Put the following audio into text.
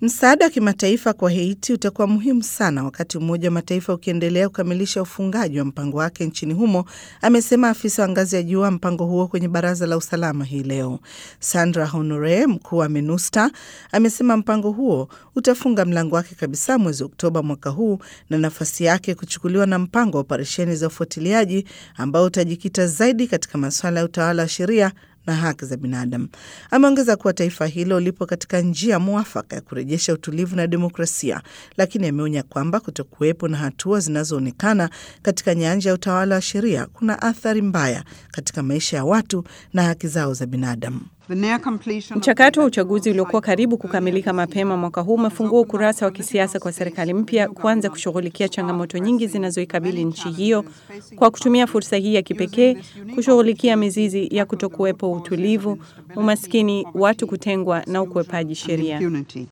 Msaada wa kimataifa kwa Haiti utakuwa muhimu sana wakati Umoja wa Mataifa ukiendelea kukamilisha ufungaji wa mpango wake nchini humo, amesema afisa wa ngazi ya juu wa mpango huo kwenye Baraza la Usalama hii leo. Sandra Honore, mkuu wa MINUSTA, amesema mpango huo utafunga mlango wake kabisa mwezi Oktoba mwaka huu na nafasi yake kuchukuliwa na mpango wa operesheni za ufuatiliaji ambao utajikita zaidi katika masuala ya utawala wa sheria na haki za binadamu. Ameongeza kuwa taifa hilo lipo katika njia mwafaka ya kurejesha utulivu na demokrasia, lakini ameonya kwamba kutokuwepo na hatua zinazoonekana katika nyanja ya utawala wa sheria kuna athari mbaya katika maisha ya watu na haki zao za binadamu. Mchakato wa uchaguzi uliokuwa karibu kukamilika mapema mwaka huu umefungua ukurasa wa kisiasa kwa serikali mpya kuanza kushughulikia changamoto nyingi zinazoikabili nchi hiyo kwa kutumia fursa hii ya kipekee kushughulikia mizizi ya kutokuwepo utulivu, umaskini, watu kutengwa na ukwepaji sheria.